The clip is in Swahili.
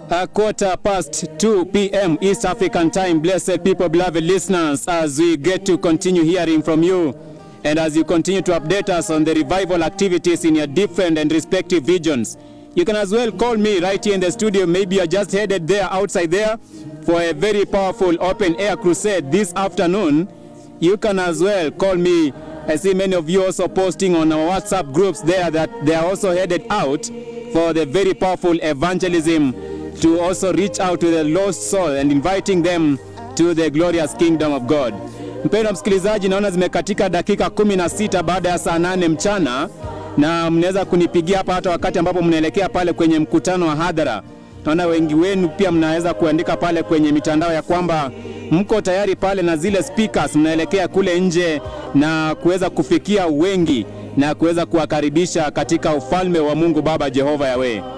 A quarter past 2 p.m. East African time. Blessed people, beloved listeners, as we get to continue hearing from you and as you continue to update us on the revival activities in your different and respective regions. You can as well call me right here in the studio. Maybe you're just headed there, outside there, for a very powerful open air crusade this afternoon. You can as well call me. I see many of you also posting on our WhatsApp groups there that they are also headed out for the very powerful evangelism to also reach out to the lost soul and inviting them to the glorious kingdom of God. Mpendwa msikilizaji, naona zimekatika dakika kumi na sita baada ya saa nane mchana, na mnaweza kunipigia hapa hata wakati ambapo mnaelekea pale kwenye mkutano wa hadhara. Naona wengi wenu pia mnaweza kuandika pale kwenye mitandao ya kwamba mko tayari pale na zile speakers, mnaelekea kule nje na kuweza kufikia wengi na kuweza kuwakaribisha katika ufalme wa Mungu Baba Jehova Yawe.